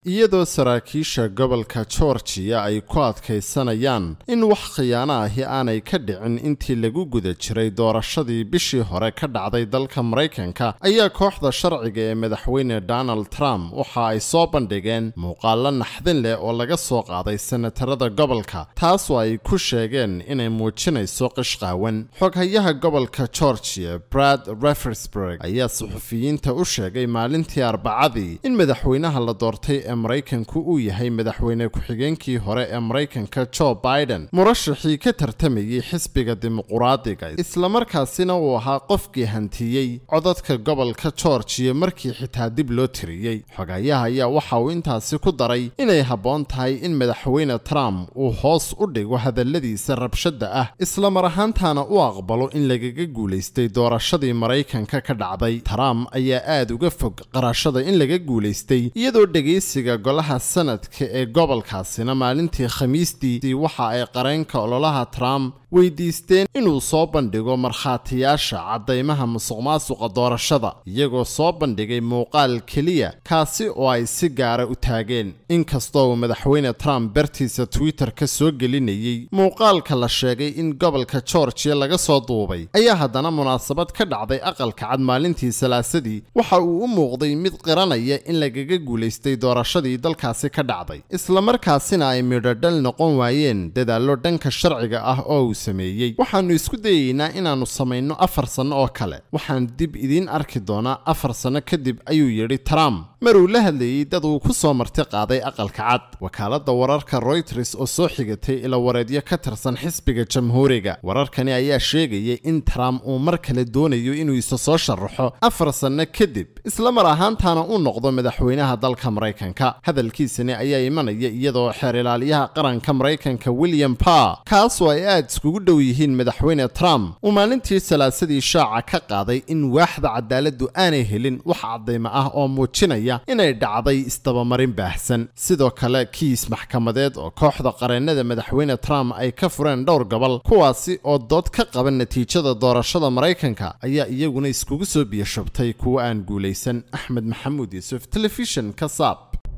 iyadoo saraakiisha gobolka georgiya ay ku adkaysanayaan in wax khiyaano ahi aanay ka dhicin intii lagu guda jiray doorashadii bishii hore ka dhacday dalka maraykanka ayaa kooxda sharciga ee madaxweyne donald trump waxa ay soo bandhigeen muuqaallo naxdin leh oo laga soo qaaday senatarada gobolka taasoo ay ku sheegeen inay muujinayso qishqaawan xoghayaha gobolka georgiya brad refersburg ayaa suxufiyiinta u sheegay maalintii arbacadii in madaxweynaha la doortay ee maraykanku uu yahay madaxweyne ku-xigeenkii hore ee maraykanka joe biden murashaxii ka tartamayey xisbiga dimuquraadiga islamarkaasina uu ahaa qofkii hantiyey codadka gobolka georgiya markii xitaa dib loo tiriyey xogayaha ayaa waxa uu intaasi ku daray inay habboon tahay in madaxweyne trump uu hoos u dhigo hadalladiisa rabshadda ah islamar ahaantaana u aqbalo in lagaga guulaystay doorashadii maraykanka ka dhacday trump ayaa aada uga fog qarashada in laga guulaystay iyadoo dhegaysiga golaha sanadka ee gobolkaasina maalintii khamiistii waxa ay qareenka ololaha trump weydiisteen inuu soo bandhigo markhaatiyaasha caddaymaha musuqmaasuqa doorashada iyagoo soo bandhigay muuqaal keliya kaasi oo ay si gaara u taageen inkastoo uu madaxweyne trump bartiisa twitter ka soo gelinayey muuqaalka la sheegay in gobolka georgiya laga soo duubay ayaa haddana munaasabad ka dhacday aqalka cad maalintii salaasadii waxa uu u muuqday mid qiranaya in lagaga guulaystay doorashadii dalkaasi ka dhacday islamarkaasina ay midhodhal noqon waayeen dadaallo dhanka sharciga ah oo uu sameeyey waxaannu isku dayeynaa inaannu samayno afar sanno oo kale waxaan dib idiin arki doonaa afar sanno kadib ayuu yidhi trump maruu la hadlayey dad uu ku soo marti qaaday aqalka cad wakaaladda wararka royters oo soo xigatay ilawareedyo ka tirsan xisbiga jamhuuriga wararkani ayaa sheegayay in trump uu mar kale doonayo inuu isa soo sharaxo afar sanno kadib isla mar ahaantaana u noqdo madaxweynaha dalka maraykanka hadalkiisani ayaa imanaya iyadoo xeer ilaaliyaha qaranka maraykanka william parr kaasoo ay aad iskugu dhow yihiin madaxweyne trump uu maalintii salaasadii shaaca ka qaaday in waaxda cadaaladdu aanay helin wax caddaymo ah oo muujinaya inay dhacday isdabamarin baahsan sidoo kale kiis maxkamadeed oo kooxda qareennada madaxweyne trump ay ka fureen dhowr gobol kuwaasi oo dood ka qaba natiijada doorashada maraykanka ayaa iyaguna iskugu soo biyashubtay kuwa aan guulaysan axmed maxamuud yuusuf telefishin ka saab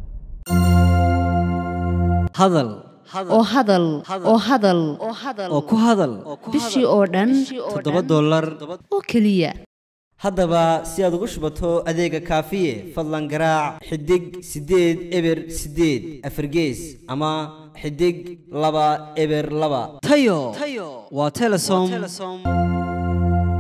hadal oo hadal oo hadal oo ku hadal bishii oo dhan toddoba dollar oo keliya haddaba si aad ugu shubato adeega kaafiye fadlan garaac xidig siddeed eber siddeed afargees ama xidig laba eber laba tayo waa telesom